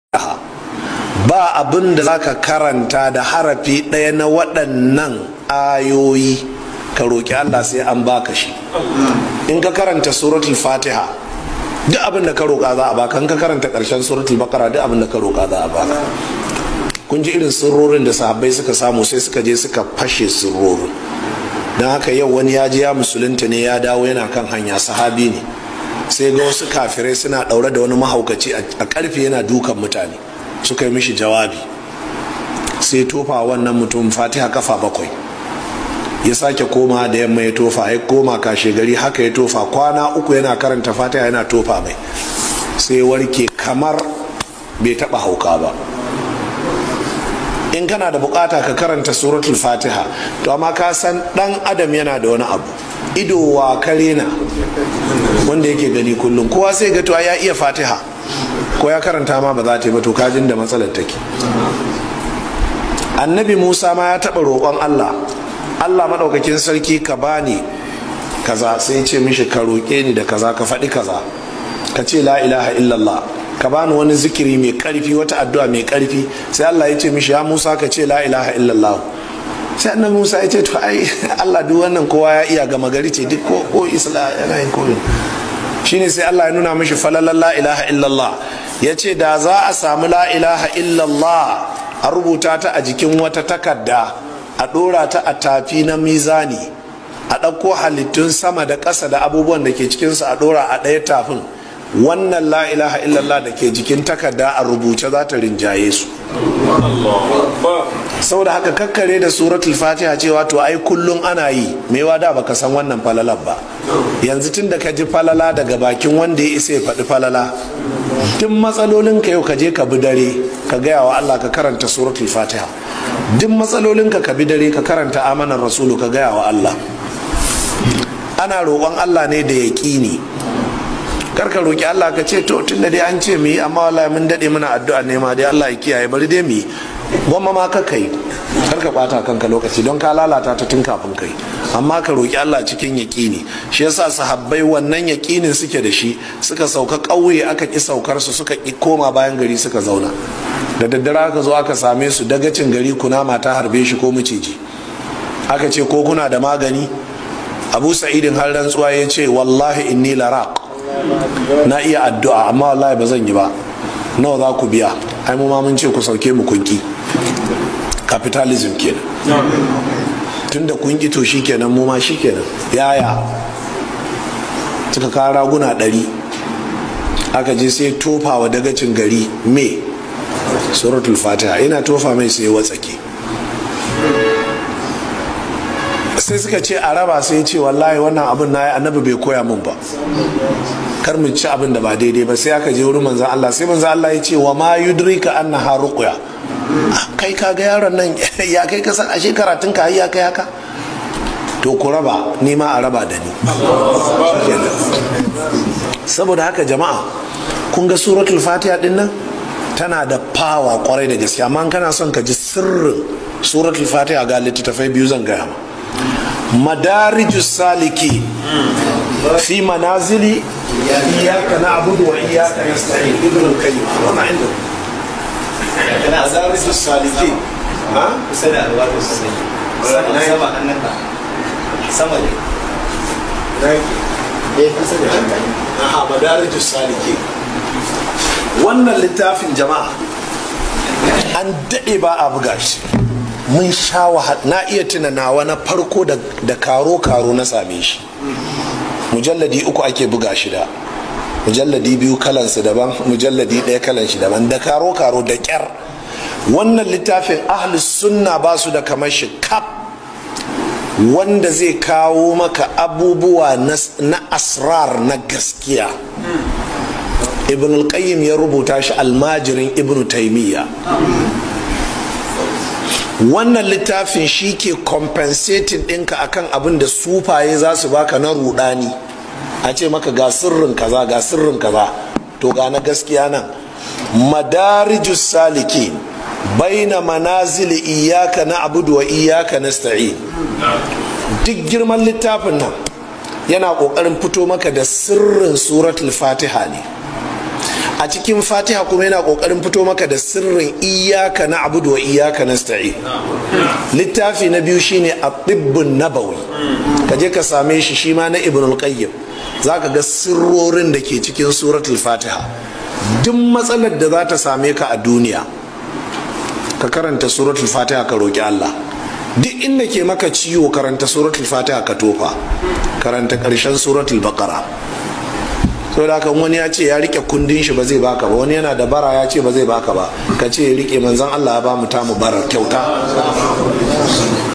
ba abin da zaka karanta da harafi ɗaya na waɗannan ayoyi ka roƙi Allah sai an baka shi in ka karanta suratul fatiha duk abin da ka roƙa za a baka in ka karanta ƙarshen suratul baqara duk abin da ka roƙa za a baka kun ji irin sirrorin da sahabbai suka samu sai suka je suka fashe sirrorin don haka yau wani ya je ya musulunta ne ya dawo yana kan hanya sahabi ne sai ga wasu kafirai suna ɗaure da wani mahaukaci a ƙarfe yana dukan mutane suka yi mishi jawabi sai tofa wannan mutum fatiha kafa bakwai ya sake koma da yamma ya tofa ya koma kashe gari haka ya tofa kwana uku yana karanta fatiha yana tofa mai sai warke kamar bai taba hauka ba in kana da bukata ka karanta suratul fatiha to amma ka san dan adam yana da wani abu ido wa kare na wanda yake gani kullum kowa sai ga to ya iya fatiha ko ya karanta ma ba za ta yi ba to kajin da matsalar take annabi musa ma ya taɓa roƙon allah allah maɗaukakin sarki ka bani kaza sai ce mishi ka roƙe ni da kaza ka faɗi kaza ka ce la ilaha illallah ka bani wani zikiri mai ƙarfi wata addu'a mai ƙarfi sai allah ya ce mishi ya musa ka ce la ilaha illallah sai annabi musa ya ce to ai allah duk wannan kowa ya iya gama gari ce duk ko isla yana yin koyo shine sai allah ya nuna mishi falalan la ilaha illallah ya ce da za a samu la ilaha illallah a rubuta ta a jikin wata takarda a ɗora ta a tafi na mizani a ɗauko halittun sama da ƙasa da abubuwan da ke cikinsu a ɗora a ɗaya tafin wannan la ilaha illallah da ke jikin takarda a rubuce za ta rinjaye su saboda haka kakkare da suratul fatiha cewa to ai kullum ana yi mewa da baka san wannan falalar ba yanzu tun da ka ji falala daga bakin wanda ya isa ya faɗi falala duk matsalolin ka yau ka je ka bi dare ka gaya wa Allah ka karanta suratul fatiha duk matsalolin ka ka bi dare ka karanta amanar rasulu ka gaya wa Allah ana roƙon Allah ne da yaƙini karka roƙi Allah ka ce to tunda dai an ce mu yi amma wallahi mun daɗe muna addu'a ne ma dai Allah ya kiyaye bari dai mu yi gwamma ma ka kai karka ɓata kanka lokaci don ka lalata ta tun kafin kai amma ka roƙi Allah cikin yaƙini shi yasa sahabbai wannan yaƙinin suke da shi suka sauka ƙauye aka ƙi saukar su suka ƙi koma bayan gari suka zauna da daddare aka zo aka same su dagacin gari kunama ta harbe shi ko miciji aka ce ko kuna da magani abu sa'idin har rantsuwa ya ce wallahi inni laraq na iya addu'a amma wallahi ba zan yi ba nawa za ku biya ai mu ma mun ce ku sauke mu kunki capitalism kenan tun da kunki to shikenan mu ma shikenan yaya suka kawo raguna ɗari aka je sai tofa wa dagacin gari me suratul fatiha ina tofa mai sai watsake sai suka ce a raba sai ce wallahi wannan abin na yi annabi bai koya min ba kar mu ci abin da ba daidai ba sai aka je wurin manzan Allah sai manzan Allah ya ce wa ma yudrika annaha ruqya kai ka ga yaron nan ya kai ka san ashe karatun ka ya kai haka to ku raba ni ma a raba da ni saboda haka jama'a kun ga suratul fatiha din nan tana da fawa kwarai da gaske amma kana son ka ji sirrin suratul fatiha ga littattafai biyu zan gaya ma madarijus saliki fi manazili iyaka na abudu wa iyaka na sta'in ibn al-qayyim wannan inda madarijus saliki ha kusa da alwado sosai sama sama hannunka sama ne eh kusa da hankali aha madarijus saliki wannan littafin jama'a an daɗe ba a buga shi mun sha na iya tuna nawa na farko da karo-karo na same shi mujalladi uku ake buga shi da mujalladi biyu kalansu daban mujalladi ɗaya kalan shi daban da karo-karo da ƙyar wannan littafin ahlus sunna ba su da kamar shi kap wanda zai kawo maka abubuwa na asrar na gaskiya ibn al-qayyim ya rubuta shi almajirin ibn taimiyya wannan littafin shi ke compensating ɗinka akan abin da sufaye za su baka na rudani a ce maka ga sirrin kaza ga sirrin kaza to ga na gaskiya nan madarijus saliki baina manazili iyaka na abudu wa iyaka nasta'in duk girman littafin nan yana ƙoƙarin fito maka da sirrin suratul fatiha ne a cikin fatiha kuma yana kokarin fito maka da sirrin iyaka na abudu wa iyaka na sta'i littafi na biyu shine a tibbun nabawi ka je ka same shi shi ma na ibn al-qayyim za ka ga sirrorin da ke cikin suratul fatiha duk matsalar da za ta same ka a duniya ka karanta suratul fatiha ka roki allah duk inda ke maka ciwo karanta suratul fatiha ka tofa karanta karshen suratul baqara so da kan wani ya ce ya rike kundin shi ba zai baka ba wani yana da bara ya ce ba zai baka ba ka ce ya rike manzan Allah ya ba mu tamu barar kyauta